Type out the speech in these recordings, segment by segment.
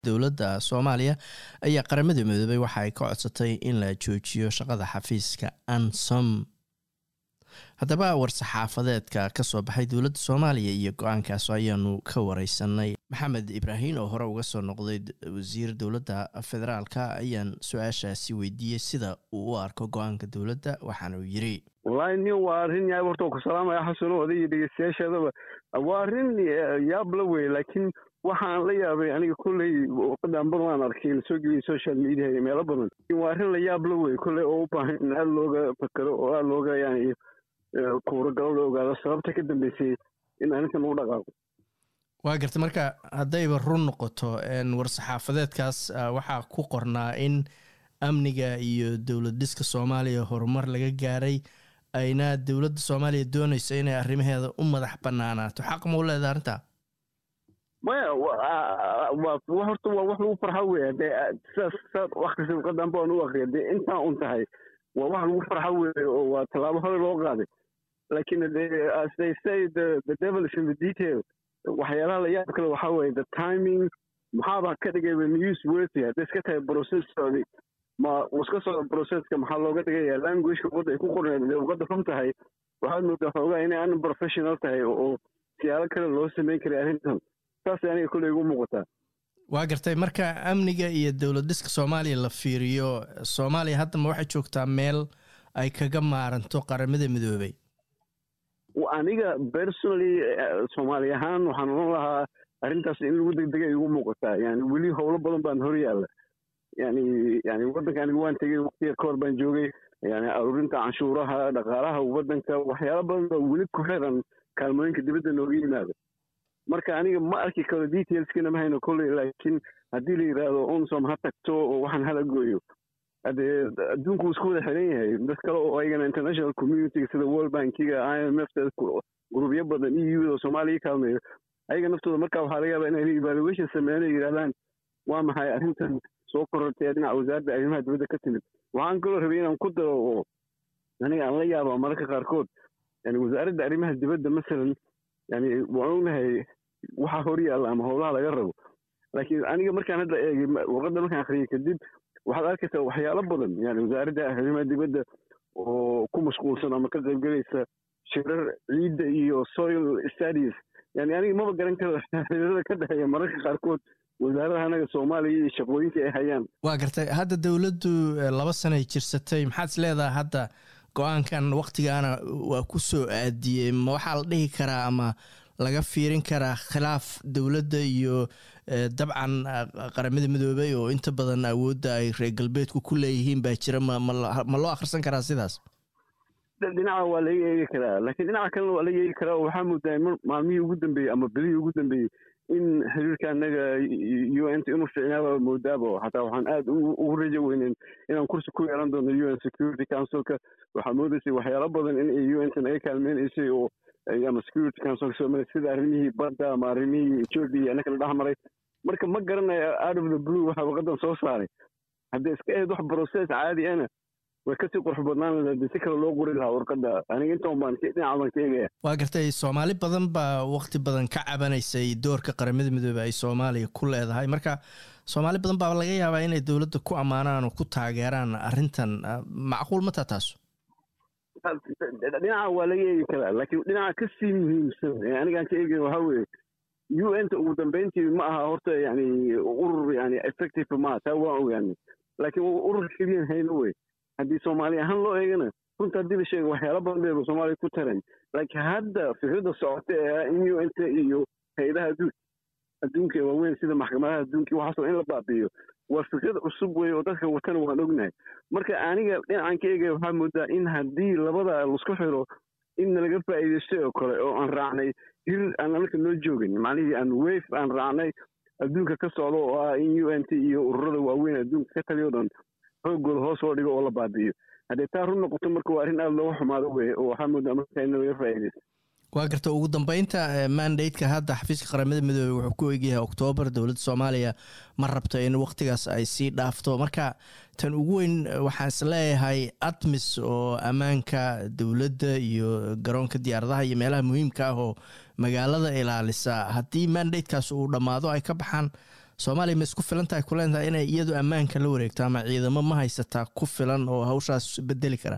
dowladda soomaaliya ayaa qaramada midoobay waxa ay ka codsatay in la joojiyo shaqada xafiiska ansom haddaba war-saxaafadeedka ka soo baxay dowladda soomaaliya iyo go-aankaas ayaanu ka wareysanay maxamed ibraahin oo hore uga soo noqday wasiir dowladda federaalka ayaan su-aashaasi weydiiyey sida uu u arko go-aanka dowladda waxaana uu yiri wallaahi nin waa arrin yaab horta ku salaamaya xasano oday iyo dhegeystayaashaadaba waa arrin yaab la wey laakiin waxaan la yaabay aniga kolley waqadan bar waan arkay lasoo geliyay social media iyo meelo badan waa arrin la yaab la wey kolley oo u baahan in aada looga fakero oo aada looga yani kuuragalo la ogaado sababta ka dambeysay in arrintan lagu dhaqaaqo waa garta marka haddayba run noqoto war-saxaafadeedkaas waxaa ku qornaa in amniga iyo dowlad dhiska soomaaliya horumar laga gaaray ayna dowladda soomaaliya doonayso inay arrimaheeda u madax banaanaato xaq ma u leedaha arrintaa maya horta waa wax lagu farxa wey dee sidaas saad wakti waqadan baan u akriya dee intaa un tahay waa wax lagu farxa wey oo waa tallaabo hore loo qaaday laakiin as they say the the devil is in the detail waxyaalaha la yaab kale waxaa weeye the timing maxaaba ka dhigayba news worthy hadday iska tahay process socday ma iska socda processka maxaa looga dhigaya languageka wadda ay ku qorneed luqadda run tahay waxaad moodaa xoogaa inay un professional tahay oo siyaalo kale loo sameyn karay arrintan saasay aniga kolley igu muuqataa waa gartay marka amniga iyo dowlad dhiska soomaaliya la fiiriyo soomaaliya haddama waxay joogtaa meel ay kaga maaranto qaramada midoobay aniga personally soomaali ahaan waxaan oran lahaa arrintaas in lagu degdega igu muuqataa yani weli howlo badan baan hor yaalla yani yani waddanka aniga waan tegey waqtiga kahor baan joogay yani aruurinta canshuuraha dhaqaalaha waddanka waxyaala badan baa weli ku xiran kaalmooyinka dibadda nooga yimaada marka aniga ma arki karo detailskana ma hayno kolley laakiin haddii la yidhaahdo unsom ha tagto oo waxaan hala gooyo hadee adduunku wuu isku wada xiran yahay dad kale oo ayagana international communityga sida world bankiga i m f gurubyo badan e u da soomaaliya kaalmeeyo ayaga naftooda markaa waxaa laga yaabaa inay evaluation sameeyaan ay yidhahdaan waa maxay arrintan soo korortay ee dhinaca wasaaradda arrimaha dibadda ka timid waxaan kaloo rabay inaan ku daro oo aniga aan la yaaba mararka qaarkood yani wasaaradda arrimaha dibadda masalan yani waan ognahay waxaa hor yaalla ama howlaha laga rabo laakiin aniga markaan hadda eegay warqadda markaan akhriyay kadib waxaad arkaysaa waxyaalo badan yani wasaaradda arrimaha dibadda oo ku mashquulsan ama ka qaybgelaysa shirar ciidda iyo soil studies yani aniga maba garan karo xiriirada ka dhexeeya mararka qaarkood wasaaradaha anaga soomaaliya iyo shaqooyinka ay hayaan waa gartay hadda dowladdu laba sanay jirsatay maxaad is leedahay hadda go-aankan waktigaana waa ku soo aadiyey ma waxaa la dhihi karaa ama laga fiirin karaa khilaaf dowladda iyo dabcan qaramada midoobay oo inta badan awoodda ay reer galbeedku ku leeyihiin baa jira ma loo akhrisan karaa sidaas dhinaca waa laga eegi karaa laakiin dhinaca kalena waa laga eegi karaa oo waxaa moodaa maalmihii ugu dambeeyey ama bilihii ugu dambeeyey in xiriirka anaga u n t inuu ficnaaba moodaaba xataa waxaan aada ugu rajo weynen inaan kursi ku yeelan doono u n security councilka waxaa moodaysay waxyaalo badan in ay u n t naga kaalmeynaysay oo ama security councilka soomaaliya sida arrimihii badda ama arrimihii ethiopia anaka la dhex maray marka ma garanayo out of the blue waxa waqadan soo saaray haddii iska ahayd wax process caadi ana way kasii qurux badnaan lahayd si kale loo qori lahaa warqadda aniga intaan baan dhinaca baan ka eegaya waa gartay soomaali badan baa wakti badan ka cabanaysay doorka qaramada midoobey ay soomaaliya ku leedahay marka soomaali badan baa laga yaabaa inay dowladda ku ammaanaan oo ku taageeraan arrintan macquul mataa taas dhinaca waa laga eegi karaa laakiin dhinaca kasii muhiimsan ee anigaan ka eegaya waxaa weeye u n ta ugu dambeyntii ma aha horta yani urur yani effective maaha taa waan ogaanay laakiin urur keliyan hayno wey haddii soomaali ahaan loo eegana runta haddii la sheega waxyaala badan bay soomaaliya ku taran laakiin hadda fikradda socota ee in u n t iyo hay-adaha adduun adduunka ee waaweyn sida maxkamadaha adduunka waxaasoo in la baabi'iyo waa fikrad cusub wey oo dadka watana waan ognahay marka aniga dhinacan ka eegaya waxaa moodaa in haddii labada laisku xiro in nalaga faa'iidaystay oo kale oo aan raacnay hir aan anaka noo joogin macnihii aan weyf aan raacnay adduunka ka socdo oo ah in u n t iyo ururada waaweyn adduunka ka taliyo dhan xoogooda hoos loo dhigo oo la baabi'iyo haddee taa run noqoto marka waa arrin aada looga xumaado weye oo waxaa moodaa marka in nalaga faa'iidaysto waa garta ugu dambeynta mandateka hadda xafiiska qaramada midoobey wuxuu ku egyahay oktoobar dowladda soomaaliya ma rabto in wakhtigaas ay sii dhaafto marka tan ugu weyn waxaan is leeyahay atmis oo ammaanka dowladda iyo garoonka diyaaradaha iyo meelaha muhiimka ah oo magaalada ilaalisa haddii mandatekaas uu dhammaado ay ka baxaan soomaaliya ma isku filan tahay kuleentaa inay iyadu ammaanka la wareegto ama ciidamo ma haysataa ku filan oo hawshaas bedeli kara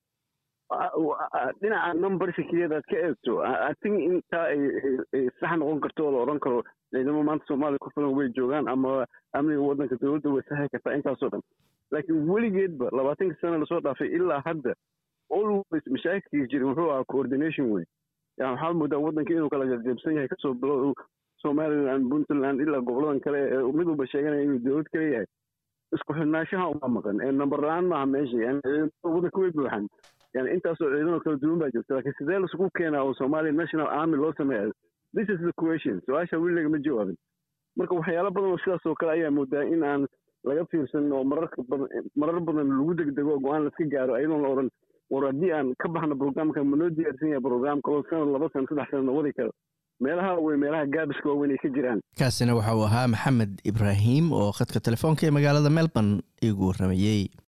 dhinaca numberska keliyaad aad ka eegto i think intaa ay sax noqon karto oo la odhan karo ciidamo maanta soomaaliya ku filan way joogaan ama amniga waddanka dowladda way saxi kartaa intaasoo dhan laakiin weligeedba labaatanka sana lasoo dhaafay ilaa hadda always mashaakilkii jirin wuxuu ahaa coordination wey yani waxaa moodaa waddanka inuu kala qaqaybsan yahay kasoo bilow somaliland puntland ilaa goboladan kale ee mid walba sheeganaya inuu dowlad kale yahay isku xidhnaanshaha uma maqan ee number la-aan maaha meesha yani waddanka way buuxan yani intaasoo ciidano kala duwan baa jirta laakiin sidee laisugu keenaa oo somalia national army loo sameeya this is the question su-aasha weli lagama jawaabin marka waxyaalo badan oo sidaas oo kale ayaa moodaa in aan laga fiirsan oo mararka badan marar badan lagu degdego go-aan laska gaaro ayadoon la odhan war haddii aan ka baxno programka ma noo diyaarsan yahay program kaloo sanad laba sana saddex sana wadi karo meelaha wey meelaha gaabiska waaweyn ay ka jiraan kaasina waxa uu ahaa maxamed ibraahim oo khadka telefoonka ee magaalada melbourne igu waramayey